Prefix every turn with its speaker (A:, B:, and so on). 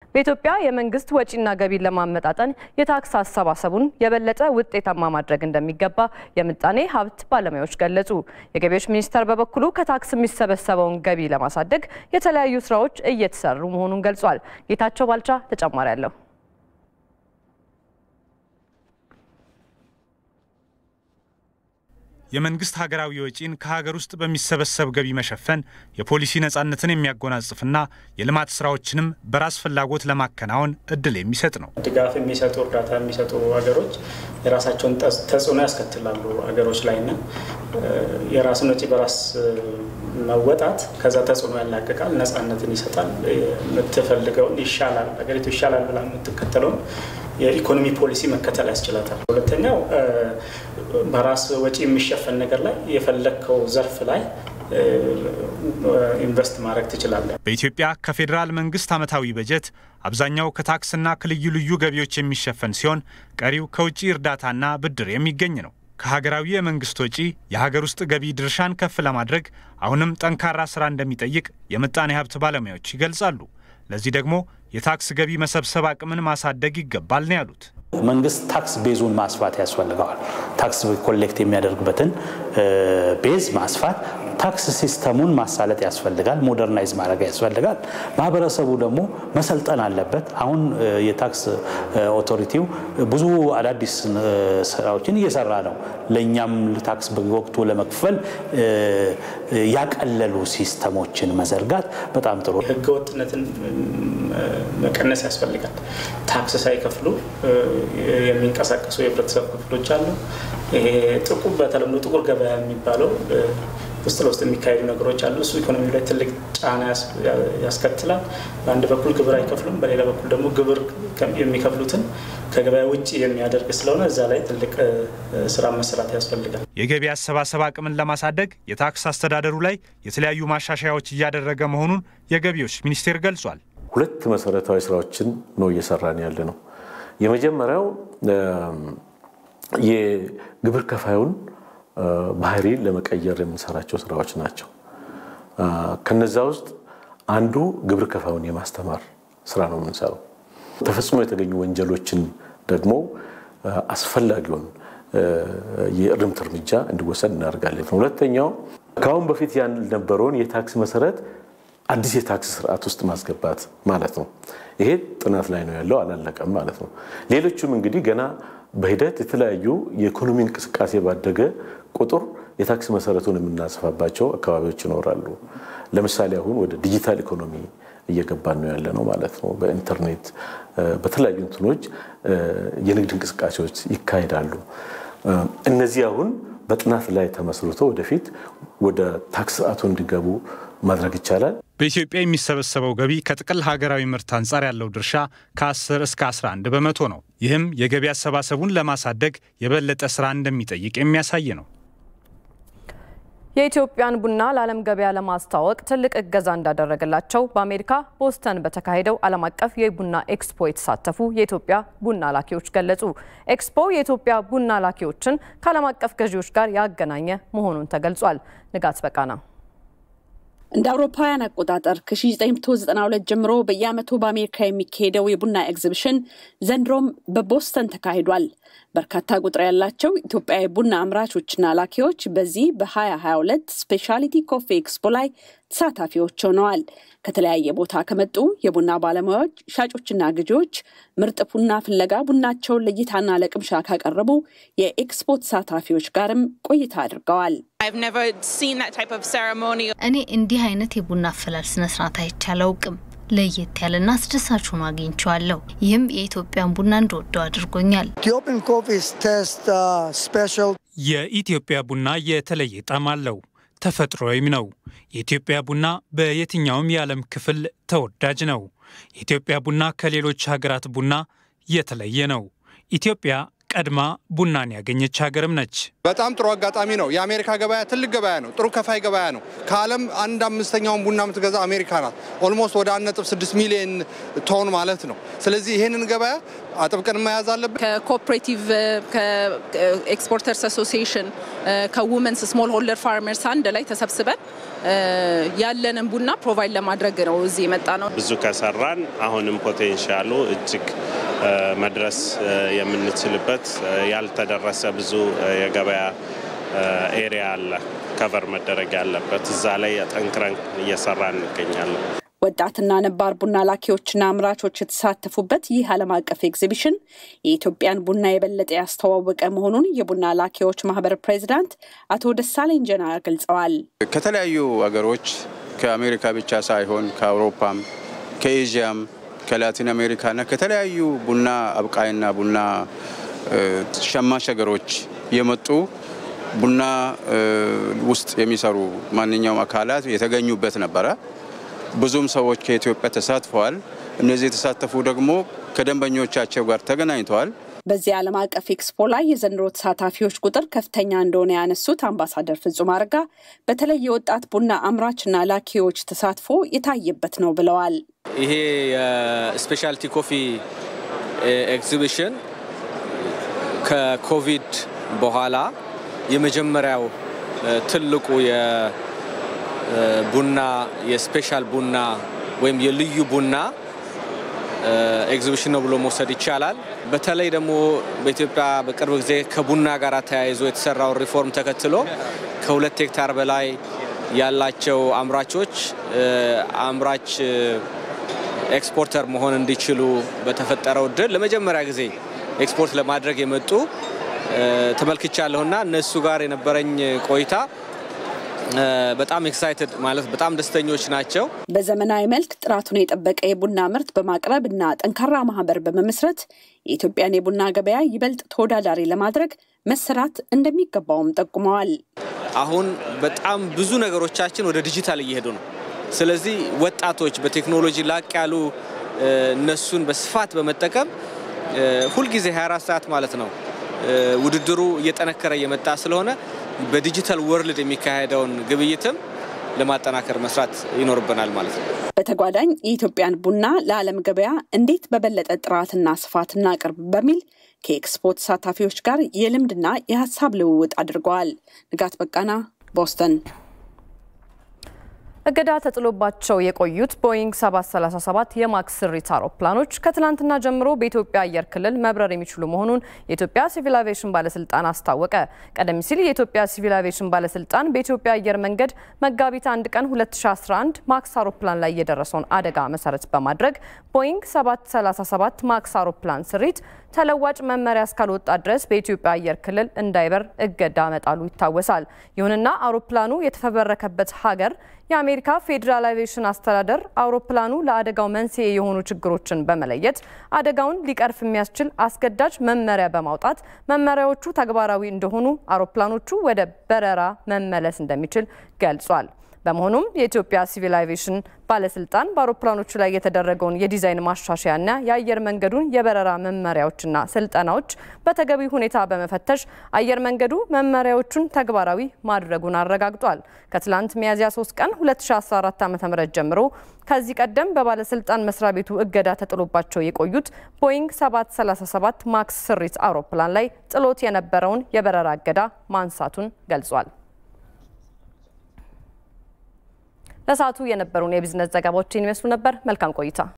A: በኢትዮጵያ የመንግስት ወጪና ገቢን ለማመጣጠን የታክስ አሰባሰቡን የበለጠ ውጤታማ ማድረግ እንደሚገባ የምጣኔ ሀብት ባለሙያዎች ገለጹ። የገቢዎች ሚኒስቴር በበኩሉ ከታክስ የሚሰበሰበውን ገቢ ለማሳደግ የተለያዩ ስራዎች እየተሰሩ መሆኑን ገልጿል። ጌታቸው ባልቻ ተጨማሪ አለው።
B: የመንግስት ሀገራዊ ወጪን ከሀገር ውስጥ በሚሰበሰብ ገቢ መሸፈን የፖሊሲ ነጻነትን የሚያጎናጽፍና የልማት ስራዎችንም በራስ ፍላጎት ለማከናወን እድል የሚሰጥ ነው።
C: ድጋፍ የሚሰጡ እርዳታ የሚሰጡ ሀገሮች የራሳቸውን ተጽዕኖ ያስከትላሉ ሀገሮች ላይና የራስን ወጪ በራስ መወጣት ከዛ ተጽዕኖ ያላቅቃል፣ ነጻነትን ይሰጣል፣ የምትፈልገውን ይሻላል ሀገሪቱ ይሻላል ብላ የምትከተለውን የኢኮኖሚ ፖሊሲ መከተል ያስችላታል። ሁለተኛው በራስ ወጪ የሚሸፈን ነገር ላይ የፈለግከው ዘርፍ ላይ ኢንቨስት ማድረግ ትችላለህ።
B: በኢትዮጵያ ከፌዴራል መንግስት ዓመታዊ በጀት አብዛኛው ከታክስና ከልዩ ልዩ ገቢዎች የሚሸፈን ሲሆን ቀሪው ከውጭ እርዳታና ብድር የሚገኝ ነው። ከሀገራዊ የመንግስት ወጪ የሀገር ውስጥ ገቢ ድርሻን ከፍ ለማድረግ አሁንም ጠንካራ ስራ እንደሚጠይቅ የምጣኔ ሀብት ባለሙያዎች ይገልጻሉ። ለዚህ ደግሞ የታክስ ገቢ መሰብሰብ አቅምን ማሳደግ ይገባል ነው ያሉት።
D: መንግስት ታክስ ቤዙን ማስፋት ያስፈልገዋል። ታክስ ኮሌክት የሚያደርግበትን ቤዝ ማስፋት፣ ታክስ ሲስተሙን ማሳለጥ ያስፈልጋል። ሞደርናይዝ ማድረግ ያስፈልጋል። ማህበረሰቡ ደግሞ መሰልጠን አለበት። አሁን የታክስ ኦቶሪቲው ብዙ አዳዲስ ስራዎችን እየሰራ ነው። ለእኛም ታክስ በወቅቱ ለመክፈል ያቀለሉ ሲስተሞችን መዘርጋት በጣም ጥሩ።
C: ህገወጥነትን መቀነስ ያስፈልጋል። ታክስ ሳይከፍሉ የሚንቀሳቀሱ የህብረተሰብ ክፍሎች አሉ። ይሄ ጥቁር በተለምዶ ጥቁር ገበያ የሚባለው ውስጥ ለውስጥ የሚካሄዱ ነገሮች አሉ። እሱ ኢኮኖሚው ላይ ትልቅ ጫና ያስከትላል። በአንድ በኩል ግብር አይከፍሉም፣ በሌላ በኩል ደግሞ ግብር የሚከፍሉትን ከገበያ ውጭ የሚያደርግ ስለሆነ እዛ ላይ ትልቅ ስራ መሰራት ያስፈልጋል።
B: የገቢ አሰባሰብ አቅምን ለማሳደግ የታክስ አስተዳደሩ ላይ የተለያዩ ማሻሻያዎች እያደረገ መሆኑን የገቢዎች ሚኒስቴር ገልጿል።
E: ሁለት መሰረታዊ ስራዎችን ነው እየሰራን ያለ ነው። የመጀመሪያው የግብር ከፋዩን ባህሪ ለመቀየር የምንሰራቸው ስራዎች ናቸው። ከነዛ ውስጥ አንዱ ግብር ከፋዩን የማስተማር ስራ ነው የምንሰራው። ተፈጽሞ የተገኙ ወንጀሎችን ደግሞ አስፈላጊውን የእርምት እርምጃ እንዲወሰድ እናደርጋለን። ሁለተኛው ከአሁን በፊት ያልነበረውን የታክስ መሰረት አዲስ የታክስ ስርዓት ውስጥ ማስገባት ማለት ነው። ይሄ ጥናት ላይ ነው ያለው፣ አላለቀም ማለት ነው። ሌሎቹም እንግዲህ ገና በሂደት የተለያዩ የኢኮኖሚ እንቅስቃሴ ባደገ ቁጥር የታክስ መሰረቱን የምናስፋባቸው አካባቢዎች ይኖራሉ። ለምሳሌ አሁን ወደ ዲጂታል ኢኮኖሚ እየገባን ነው ያለ ነው ማለት ነው። በኢንተርኔት በተለያዩ እንትኖች የንግድ እንቅስቃሴዎች ይካሄዳሉ። እነዚህ አሁን በጥናት ላይ ተመስርቶ ወደፊት ወደ ታክስ ስርዓቱ እንዲገቡ ማድረግ ይቻላል።
B: በኢትዮጵያ የሚሰበሰበው ገቢ ከጥቅል ሀገራዊ ምርት አንጻር ያለው ድርሻ ከ10 እስከ 11 በመቶ ነው። ይህም የገቢ አሰባሰቡን ለማሳደግ የበለጠ ስራ እንደሚጠይቅ የሚያሳይ ነው።
A: የኢትዮጵያን ቡና ለዓለም ገበያ ለማስተዋወቅ ትልቅ እገዛ እንዳደረገላቸው በአሜሪካ ቦስተን በተካሄደው ዓለም አቀፍ የቡና ኤክስፖ የተሳተፉ የኢትዮጵያ ቡና ላኪዎች ገለጹ። ኤክስፖ የኢትዮጵያ ቡና ላኪዎችን ከዓለም አቀፍ ገዢዎች ጋር ያገናኘ መሆኑን ተገልጿል። ንጋት በቃና
F: እንደ አውሮፓውያን አቆጣጠር ከ1992 ጀምሮ በየዓመቱ በአሜሪካ የሚካሄደው የቡና ኤግዚቢሽን ዘንድሮም በቦስተን ተካሂዷል። በርካታ ቁጥር ያላቸው ኢትዮጵያዊ ቡና አምራቾችና ላኪዎች በዚህ በ2022 ስፔሻሊቲ ኮፊ ኤክስፖ ላይ ተሳታፊዎች ሆነዋል። ከተለያየ ቦታ ከመጡ የቡና ባለሙያዎች፣ ሻጮችና ገዢዎች ምርጥ ቡና ፍለጋ ቡናቸውን ለእይታና ለቅምሻ ካቀረቡ የኤክስፖ ተሳታፊዎች ጋርም ቆይታ አድርገዋል።
G: እኔ እንዲህ አይነት የቡና አፈላል ስነስርዓት አይቼ አላውቅም። ለየት ያለና አስደሳች ሆኖ አግኝቼዋለሁ። ይህም የኢትዮጵያን ቡና እንደወደው አድርጎኛል።
H: የኢትዮጵያ ቡና የተለየ ጣዕም አለው፣ ተፈጥሮዊም ነው። የኢትዮጵያ ቡና በየትኛውም የዓለም ክፍል ተወዳጅ ነው። የኢትዮጵያ ቡና ከሌሎች ሀገራት ቡና የተለየ ነው። ኢትዮጵያ ቀድማ ቡናን ያገኘች ሀገርም ነች።
I: በጣም ጥሩ አጋጣሚ ነው። የአሜሪካ ገበያ ትልቅ ገበያ ነው። ጥሩ ከፋይ ገበያ ነው። ከዓለም አንድ አምስተኛውን ቡና የምትገዛ አሜሪካ ናት። ኦልሞስት ወደ 1.6 ሚሊዮን ቶን ማለት ነው። ስለዚህ ይህንን ገበያ አጥብቀን መያዝ አለብን።
J: ከኮኦፕሬቲቭ ከኤክስፖርተርስ አሶሲዬሽን ከውመንስ ስሞል ሆልደር ፋርመርስ አንድ ላይ ተሰብስበን ያለንን ቡና ፕሮቫይድ ለማድረግ ነው እዚህ የመጣ ነው።
K: ብዙ ከሰራን አሁንም ፖቴንሻሉ እጅግ መድረስ የምንችልበት ያልተደረሰ ብዙ የገበያ ኤሪያ አለ ከቨር መደረግ ያለበት እዛ ላይ ጠንክረን እየሰራ እንገኛለን።
F: ወጣትና ነባር ቡና ላኪዎችና አምራቾች የተሳተፉበት ይህ ዓለም አቀፍ ኤግዚቢሽን የኢትዮጵያን ቡና የበለጠ ያስተዋወቀ መሆኑን የቡና ላኪዎች ማህበር ፕሬዚዳንት አቶ ደሳለኝ ጀና ገልጸዋል።
L: ከተለያዩ አገሮች ከአሜሪካ ብቻ ሳይሆን ከአውሮፓም፣ ከኤዥያም፣ ከላቲን አሜሪካና ከተለያዩ ቡና አብቃይና ቡና ሸማች ሀገሮች የመጡ ቡና ውስጥ የሚሰሩ ማንኛውም አካላት የተገኙበት ነበረ። ብዙም ሰዎች ከኢትዮጵያ ተሳትፈዋል። እነዚህ የተሳተፉ ደግሞ ከደንበኞቻቸው ጋር ተገናኝተዋል።
F: በዚህ ዓለም አቀፍ ኤክስፖ ላይ የዘንድሮ ተሳታፊዎች ቁጥር ከፍተኛ እንደሆነ ያነሱት አምባሳደር ፍጹም አረጋ በተለይ የወጣት ቡና አምራችና ላኪዎች ተሳትፎ የታየበት ነው ብለዋል።
M: ይሄ የስፔሻልቲ ኮፊ ኤግዚቢሽን ከኮቪድ በኋላ የመጀመሪያው ትልቁ የቡና የስፔሻል ቡና ወይም የልዩ ቡና ኤግዚቢሽን ነው ብሎ መውሰድ ይቻላል። በተለይ ደግሞ በኢትዮጵያ በቅርብ ጊዜ ከቡና ጋር ተያይዞ የተሰራውን ሪፎርም ተከትሎ ከሁለት ሄክታር በላይ ያላቸው አምራቾች አምራች ኤክስፖርተር መሆን እንዲችሉ በተፈጠረው እድል ለመጀመሪያ ጊዜ ኤክስፖርት ለማድረግ የመጡ ተመልክቻለሁና እነሱ ጋር የነበረኝ ቆይታ በጣም ኤክሳይትድ ማለት በጣም ደስተኞች ናቸው።
F: በዘመናዊ መልክ ጥራቱን የጠበቀ የቡና ምርት በማቅረብ እና ጠንካራ ማህበር በመመስረት የኢትዮጵያን የቡና ገበያ ይበልጥ ተወዳዳሪ ለማድረግ መሰራት እንደሚገባውም ጠቁመዋል።
M: አሁን በጣም ብዙ ነገሮቻችን ወደ ዲጂታል እየሄዱ ነው። ስለዚህ ወጣቶች በቴክኖሎጂ ላቅ ያሉ እነሱን በስፋት በመጠቀም ሁልጊዜ 24 ሰዓት ማለት ነው ውድድሩ እየጠነከረ እየመጣ ስለሆነ በዲጂታል ወርልድ የሚካሄደውን ግብይትም ለማጠናከር መስራት ይኖርብናል ማለት ነው።
F: በተጓዳኝ የኢትዮጵያን ቡና ለዓለም ገበያ እንዴት በበለጠ ጥራትና ስፋት እናቅርብ በሚል ከኤክስፖ ተሳታፊዎች ጋር የልምድና የሀሳብ ልውውጥ አድርገዋል። ንጋት በቃና ቦስተን።
A: እገዳ ተጥሎባቸው የቆዩት ቦይንግ 737 የማክስ ስሪት አውሮፕላኖች ከትናንትና ጀምሮ በኢትዮጵያ አየር ክልል መብረር የሚችሉ መሆኑን የኢትዮጵያ ሲቪል አቪዬሽን ባለስልጣን አስታወቀ። ቀደም ሲል የኢትዮጵያ ሲቪል አቪዬሽን ባለስልጣን በኢትዮጵያ አየር መንገድ መጋቢት አንድ ቀን 2011 ማክስ አውሮፕላን ላይ የደረሰውን አደጋ መሰረት በማድረግ ቦይንግ 737 ማክስ አውሮፕላን ስሪት ተለዋጭ መመሪያ እስካልወጣ ድረስ በኢትዮጵያ አየር ክልል እንዳይበር እገዳ መጣሉ ይታወሳል። ይሁንና አውሮፕላኑ የተፈበረከበት ሀገር የአሜሪካ ፌዴራል አቪዬሽን አስተዳደር አውሮፕላኑ ለአደጋው መንስኤ የሆኑ ችግሮችን በመለየት አደጋውን ሊቀርፍ የሚያስችል አስገዳጅ መመሪያ በማውጣት መመሪያዎቹ ተግባራዊ እንደሆኑ አውሮፕላኖቹ ወደ በረራ መመለስ እንደሚችል ገልጿል። በመሆኑም የኢትዮጵያ ሲቪል አቪዬሽን ባለስልጣን በአውሮፕላኖቹ ላይ የተደረገውን የዲዛይን ማሻሻያና የአየር መንገዱን የበረራ መመሪያዎችና ስልጠናዎች በተገቢ ሁኔታ በመፈተሽ አየር መንገዱ መመሪያዎቹን ተግባራዊ ማድረጉን አረጋግጧል። ከትላንት ሚያዝያ 3 ቀን 2014 ዓ.ም ጀምሮ ከዚህ ቀደም በባለስልጣን መስሪያ ቤቱ እገዳ ተጥሎባቸው የቆዩት ቦይንግ 737 ማክስ ስሪት አውሮፕላን ላይ ጥሎት የነበረውን የበረራ እገዳ ማንሳቱን ገልጿል። ለሰዓቱ የነበሩን የቢዝነስ ዘገባዎችን ይመስሉ ነበር። መልካም ቆይታ